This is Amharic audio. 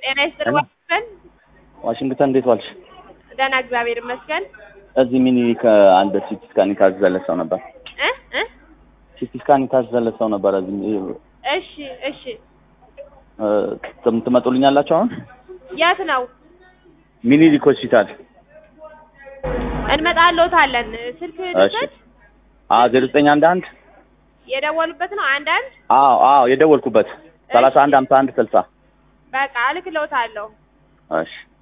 ጤና ይስጥልኝ ዋሽንግተን። ዋሽንግተን እንዴት ዋልሽ? ደህና እግዚአብሔር ይመስገን። እዚህ ሚኒሊክ አንድ ሲቲ ስካን የታዘዘለት ሰው ነበር። እ እ ሲቲ ስካን የታዘዘለት ሰው ነበር። እዚህ እሺ እሺ። እ፣ ትም- ትመጡልኛላችሁ አሁን? የት ነው? ሚኒሊክ ሆስፒታል። እንመጣልዎታለን። ስልክ እሺ። ልውሰድ? አዎ ዜሮ ዘጠኝ አንድ አንድ የደወሉበት ነው አንድ አንድ አዎ አዎ የደወልኩበት ሰላሳ አንድ ሀምሳ አንድ ስልሳ በቃ እልክልዎታለሁ። እሺ